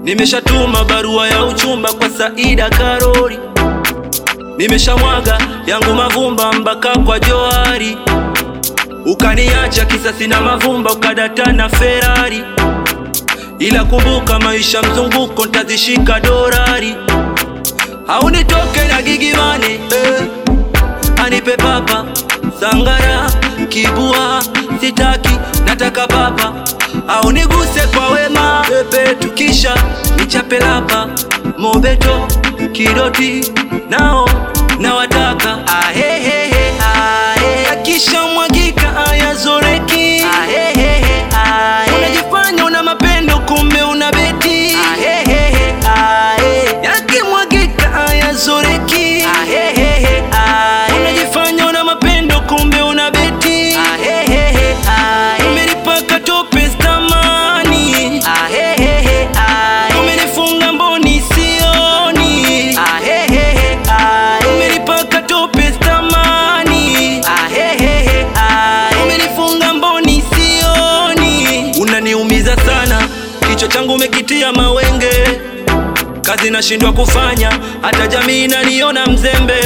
Nimeshatuma barua ya uchumba kwa Saida Karori, nimeshamwaga yangu mavumba mpaka kwa Johari, ukaniacha kisa sina mavumba, ukadata na Ferrari. Ila kumbuka maisha mzunguko, ntazishika dorari, haunitoke na gigimane eh. Anipe papa sangara kibua, sitaki nataka papa, au niguse kwa wema pepe, tukisha nichape lapa mobeto kidoti nao nawataka ahehehe ahe akisha mwagika ayazoreki ahehehe ahe unajifanya una mapendo kumbe una beti ahehehe ahe yakimwagika ayazoreki ahehehe ahe unajifanya una mapendo kumbe una beti ahehehe ahe umenipaka tope stamani ahehehe ahe umenifunga mboni sioni ahehehe ahe umenipaka tope stamani ahehehe ahe umenifunga mboni sioni unaniumiza sana kichwa changu umekitia mawenge kazi nashindwa kufanya hata jamii inaniona mzembe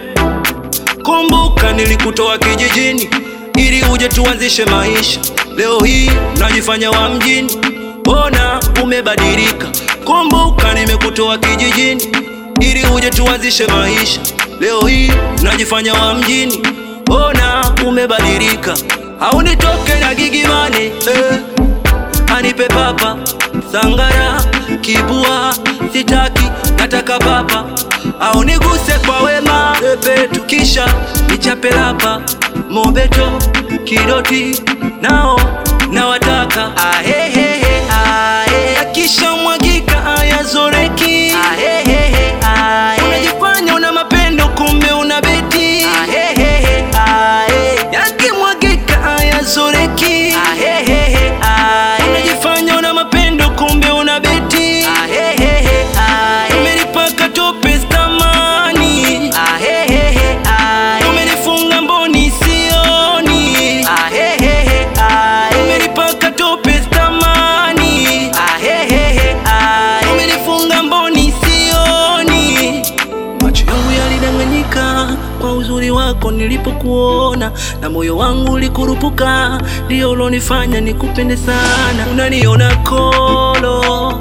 Kumbuka nilikutoa kijijini ili uje tuanzishe maisha. Leo hii najifanya wa mjini, mbona umebadilika? Kumbuka nimekutoa kijijini ili uje tuanzishe maisha. Leo hii najifanya wa mjini, mbona umebadilika? Haunitoke na gigimane eh. Anipe papa sangara kibua, sitaki nataka papa, au niguse kwa wema pepe, tukisha nichape lapa mobeto kidoti nao nawataka ahehehe ahe akisha mwagika ayazoreki ahehehe ahe unajifanya una mapendo kumbe una beti ahehehe ahe yakimwagika ayazoreki ahehehe ahe unajifanya una mapendo kumbe una beti ahehehe ahe umenipaka tope stamani ahehehe ahe umenifunga mboni sioni ahehehe ahe umenipaka tope stamani ahehehe ahe umenifunga mboni sioni Macho yangu yalidanganyika kwa uzuri wako nilipokuona, na moyo wangu ulikurupuka, ndio ulonifanya nikupende sana. Unaniona kolo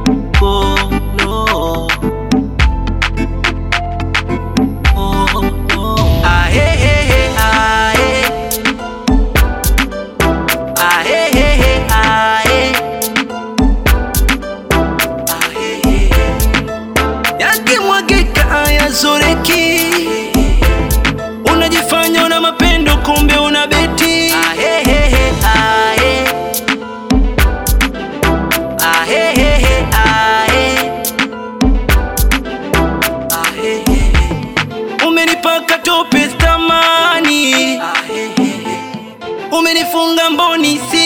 kolo kolo. Ahehehe, ahe. Ahehehe, ahe. Ahehehe yakimwagika ayazoreki, unajifanya una mapendo kumbe una beti. Ahehehe, ahe. Ahehehe, ahe. Ahehehe. Umenipaka tope stamani, umenifunga mboni si